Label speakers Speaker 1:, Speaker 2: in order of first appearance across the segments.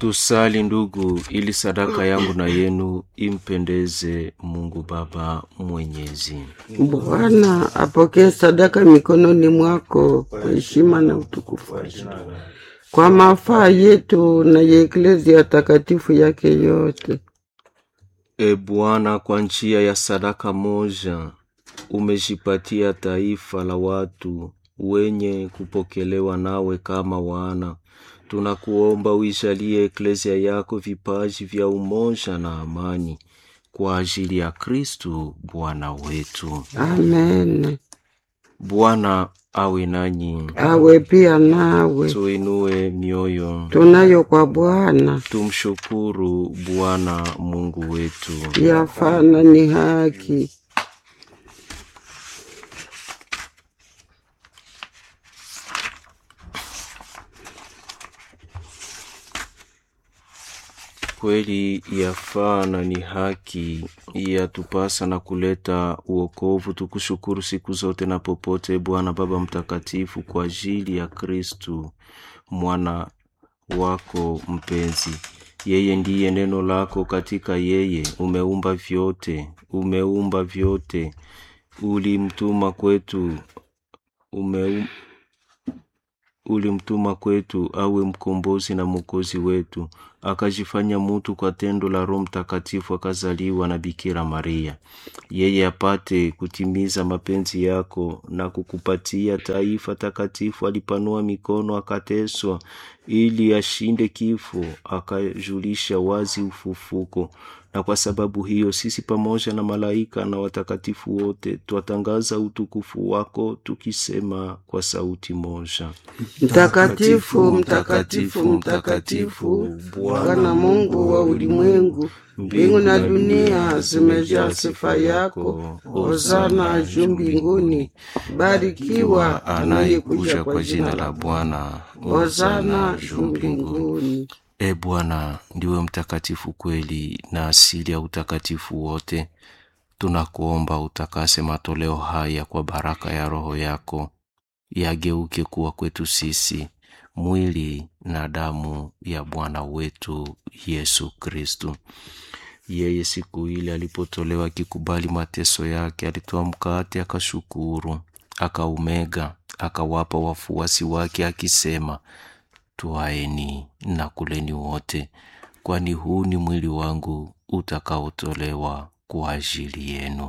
Speaker 1: Tusali ndugu, ili sadaka yangu na yenu impendeze Mungu Baba Mwenyezi.
Speaker 2: Bwana apokee sadaka mikononi mwako kwa heshima na utukufu wake, kwa mafaa yetu na ya eklezia takatifu yake yote.
Speaker 1: E Bwana, kwa njia ya sadaka moja umejipatia taifa la watu wenye kupokelewa nawe kama wana. Tunakuomba uijalie eklezia yako vipaji vya umoja na amani kwa ajili ya Kristu Bwana wetu.
Speaker 2: Amen.
Speaker 1: Bwana awe nanyi,
Speaker 2: Awe pia nawe.
Speaker 1: tuinue mioyo,
Speaker 2: Tunayo kwa Bwana
Speaker 1: tumshukuru Bwana Mungu wetu.
Speaker 2: yafana ni haki.
Speaker 1: Kweli yafaa na ni haki, yatupasa na kuleta uokovu. Tukushukuru siku zote na popote, Bwana Baba Mtakatifu, kwa ajili ya Kristu mwana wako mpenzi. Yeye ndiye neno lako, katika yeye umeumba vyote, umeumba vyote, ulimtuma kwetu, umeum, ulimtuma kwetu awe mkombozi na mwokozi wetu, akajifanya mutu kwa tendo la Roho Mtakatifu, akazaliwa na Bikira Maria, yeye apate kutimiza mapenzi yako na kukupatia taifa takatifu. Alipanua mikono, akateswa ili ashinde kifo, akajulisha wazi ufufuko. Na kwa sababu hiyo sisi pamoja na malaika na watakatifu wote twatangaza utukufu wako tukisema kwa sauti moja:
Speaker 2: Mtakatifu, mtakatifu, mtakatifu, Bwana Mungu wa ulimwengu, mbingu na dunia zimejaa sifa yako. Hosana juu mbinguni, barikiwa anayekuja kwa jina la
Speaker 1: Bwana.
Speaker 2: Hosana juu mbinguni.
Speaker 1: E Bwana, ndiwe mtakatifu kweli na asili ya utakatifu wote. Tunakuomba utakase matoleo haya kwa baraka ya Roho yako, yageuke kuwa kwetu sisi mwili na damu ya Bwana wetu Yesu Kristu. Yeye siku ile alipotolewa akikubali mateso yake, alitoa mkate, akashukuru, akaumega, akawapa wafuasi wake akisema, Twaeni na kuleni wote, kwani huu ni mwili wangu utakaotolewa kwa ajili yenu.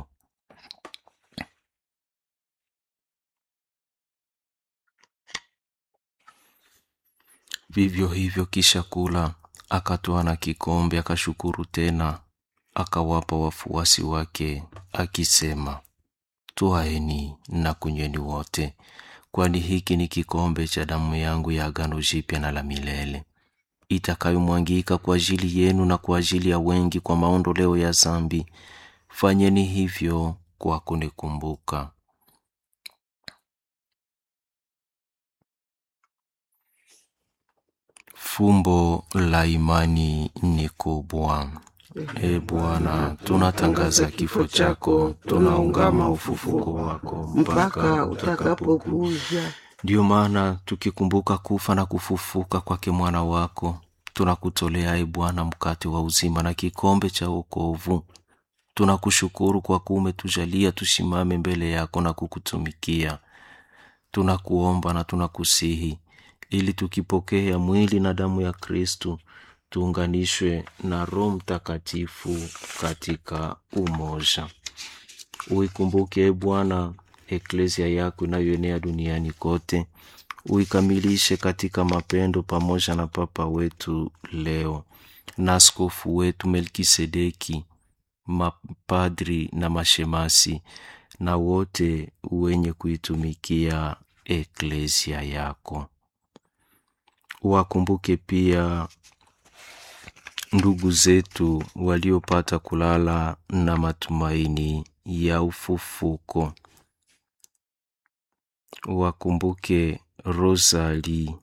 Speaker 1: Vivyo hivyo, kisha kula, akatoa na kikombe, akashukuru tena, akawapa wafuasi wake akisema, Twaeni na kunyweni wote, kwani hiki ni kikombe cha damu yangu ya agano jipya na la milele, itakayomwangika kwa ajili yenu na kwa ajili ya wengi kwa maondoleo ya zambi. Fanyeni hivyo kwa kunikumbuka. Fumbo la imani ni kubwa. E Bwana, tunatangaza kifo chako, tunaungama ufufuko wako
Speaker 2: mpaka utakapokuja.
Speaker 1: Ndiyo maana tukikumbuka kufa na kufufuka kwake mwana wako, tunakutolea e Bwana mkate wa uzima na kikombe cha wokovu. Tunakushukuru kwa kuwa umetujalia tusimame mbele yako na kukutumikia. Tunakuomba na tunakusihi ili tukipokea mwili na damu ya Kristu tuunganishwe na Roho Mtakatifu katika umoja. Uikumbuke e Bwana eklezia yako inayoenea duniani kote, uikamilishe katika mapendo, pamoja na Papa wetu leo na askofu wetu Melkisedeki, mapadri na mashemasi na wote wenye kuitumikia eklezia yako. Wakumbuke pia ndugu zetu waliopata kulala na matumaini ya ufufuko. Wakumbuke Rosali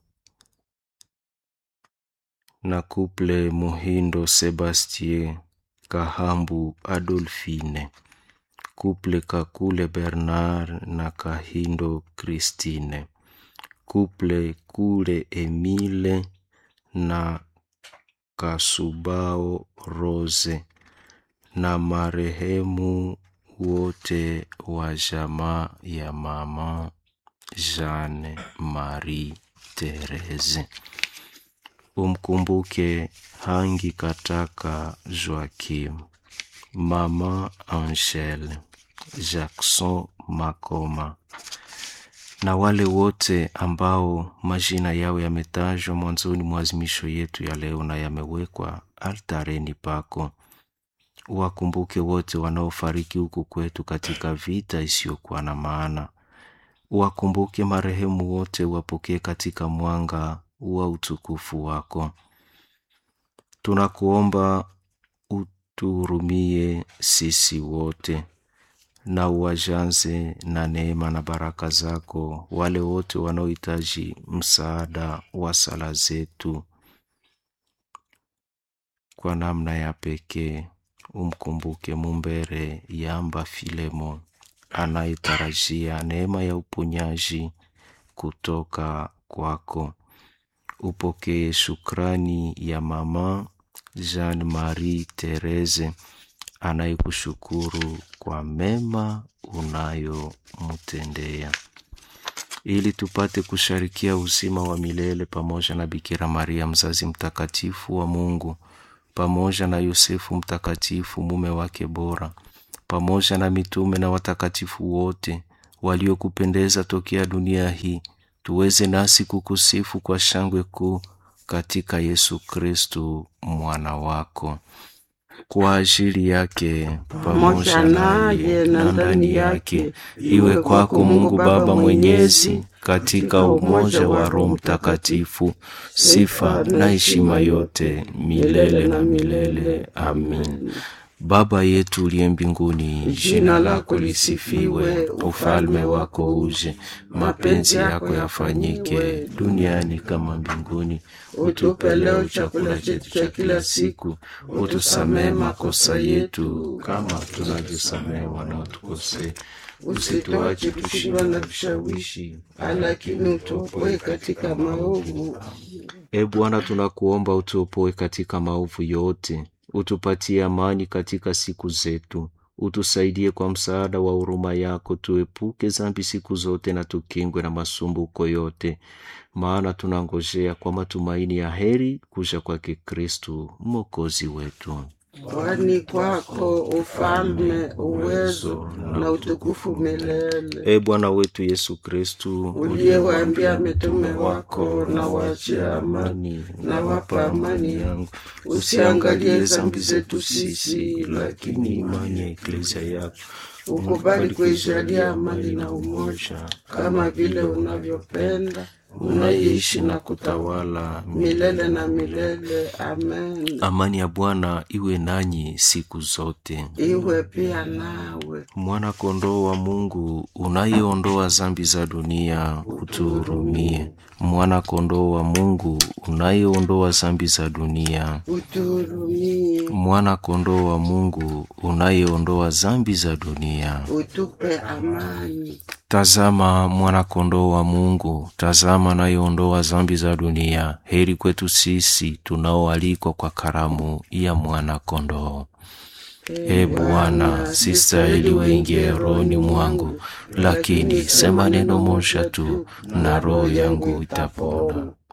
Speaker 1: na kuple Muhindo Sebastien Kahambu Adolfine, kuple Kakule Bernard na Kahindo Christine, kuple Kule Emile na Kasubao Rose na marehemu wote wa jamaa ya mama Jeanne Marie Therese. Umkumbuke Hangi Kataka Joakim, mama Angele, Jackson Makoma na wale wote ambao majina yao yametajwa mwanzoni mwa azimisho yetu ya leo na yamewekwa altareni pako. Wakumbuke wote wanaofariki huku kwetu katika vita isiyokuwa na maana. Wakumbuke marehemu wote, wapokee katika mwanga wa utukufu wako. Tunakuomba utuhurumie sisi wote na uwajanze na neema na baraka zako wale wote wanaohitaji msaada wa sala zetu. Kwa namna ya pekee umkumbuke Mumbere Yamba Filemo anayetarajia neema ya uponyaji kutoka kwako. Upokee shukrani ya mama Jean Marie Therese anayekushukuru kwa mema unayomtendea, ili tupate kusharikia uzima wa milele pamoja na Bikira Maria mzazi mtakatifu wa Mungu, pamoja na Yosefu mtakatifu mume wake bora, pamoja na mitume na watakatifu wote waliokupendeza tokea dunia hii, tuweze nasi kukusifu kwa shangwe kuu katika Yesu Kristu mwana wako kwa ajili yake pamoja naye na ndani yake, iwe kwako Mungu Baba Mwenyezi, katika umoja wa Roho Mtakatifu, sifa na heshima yote milele na milele. Amin. Baba yetu uliye mbinguni, jina lako lisifiwe, ufalme wako uje, mapenzi yako yafanyike duniani kama mbinguni. Utupe leo chakula chetu cha kila siku, utusamehe makosa yetu kama tunavyosamehe wanaotukosea, usituache kushindwa na vishawishi,
Speaker 2: lakini utuopoe katika maovu.
Speaker 1: E Bwana, tunakuomba utuopoe katika maovu yote, utupatie amani katika siku zetu, utusaidie kwa msaada wa huruma yako, tuepuke dhambi siku zote na tukingwe na masumbuko yote, maana tunangojea kwa matumaini ya heri kuja kwake Kristu mwokozi wetu.
Speaker 2: Kwani kwako ufalme, uwezo na utukufu milele.
Speaker 1: E Bwana wetu Yesu Kristu,
Speaker 2: Uliyewaambia mitume wako, na waachie amani, na wapa amani yangu, usiangalie dhambi zetu sisi,
Speaker 1: lakini imani ya eklezia yako
Speaker 2: ukubali kuijalia amani na umoja, kama vile unavyopenda unaishi na kutawala milele na milele. Amen.
Speaker 1: Amani ya Bwana iwe nanyi siku zote.
Speaker 2: Iwe pia nawe.
Speaker 1: Mwana kondoo wa Mungu unayeondoa dhambi za dunia, utuhurumie. Mwana kondoo wa Mungu unayeondoa dhambi za dunia,
Speaker 2: Utuhurumie.
Speaker 1: mwana kondoo wa Mungu unayeondoa dhambi za dunia.
Speaker 2: Utupe amani.
Speaker 1: Tazama mwana kondoo wa Mungu, tazama anayeondoa dhambi za dunia. Heri kwetu sisi tunaoalikwa kwa karamu ya mwana kondoo. E Bwana, sistahili uingie rohoni mwangu, lakini sema neno moja tu na roho yangu itapona.